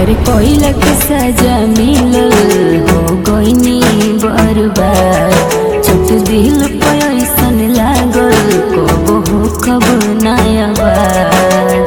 प्यार कोइलक सजा मिलल हो गईनी बर्बाद छोट दिल पे ऐसन लागल कबो हो कब नया बात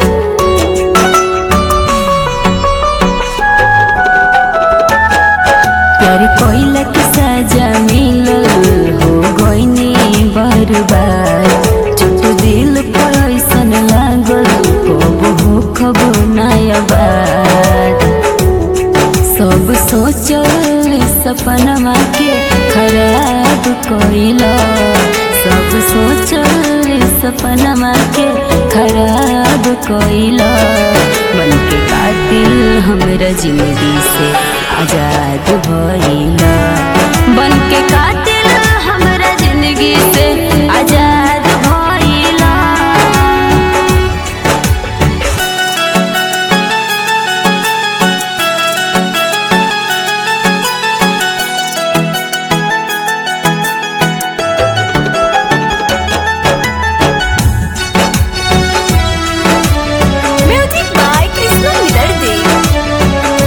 प्यार कोइलक सजा मिलल हो गईनी बर्बाद छोट दिल पे ऐसन लागल कबो हो कब नया बात सब सोचल सपनमा के खराब कइला सब सोचल सपनमा के खराब कइला मन के कातिल हमरा जिंदगी से आजाद भइला बन के कातिल हमरा जिंदगी से आजाद भइला Music by Krishna Vidarde.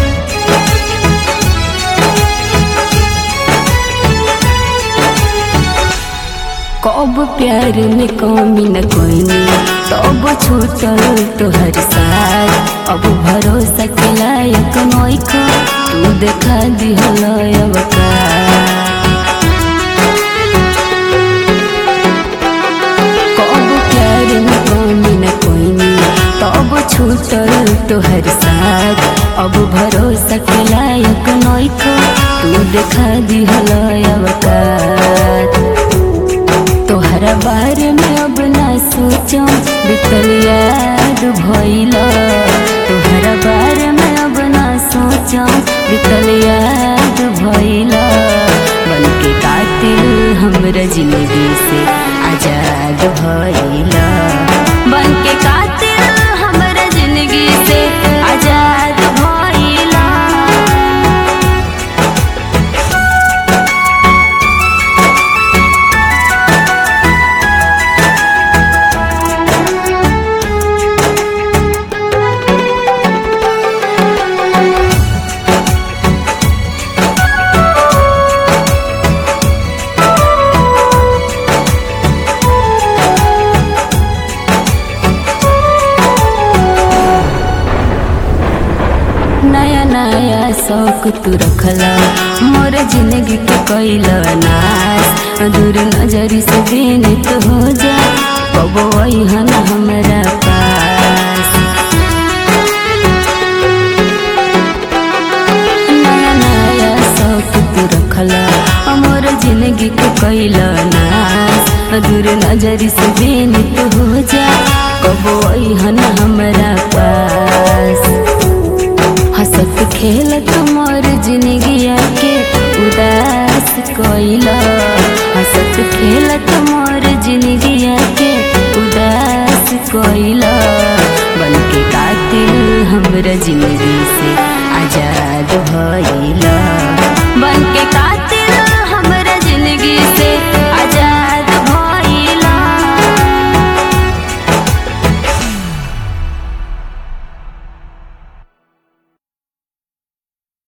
कब प्यार में कमी न कोईनी तब छूटल तोहर साथ अब भरोसा के लायक नइखो तू देखा दिहल अवकार कब प्यार में कमी न कोईनी तब छूटल तोहर साथ अब भरोसा के लायक नइखो तू देखा दिहल अवकार तोहरा बारे में अब ना सोचो बितल याद भइला तोहरा बारे में अब ना सोचो बितल याद भइला बन के कातिल हमरा जिंदगी से आजाद भइला बन के कातिल हमरा जिंदगी से आजाद भइला नया नया शौक तू रखला मोर जिंदगी के कैला नाश दूर नजर से बेनित हो जा कबो अइहन हमरा पास नया नया शौक तू रखला मोर जिंदगी के कैला नाश दूर नजर से बेनित हो जा कबो अइहन हमरा पास हंसत खेलत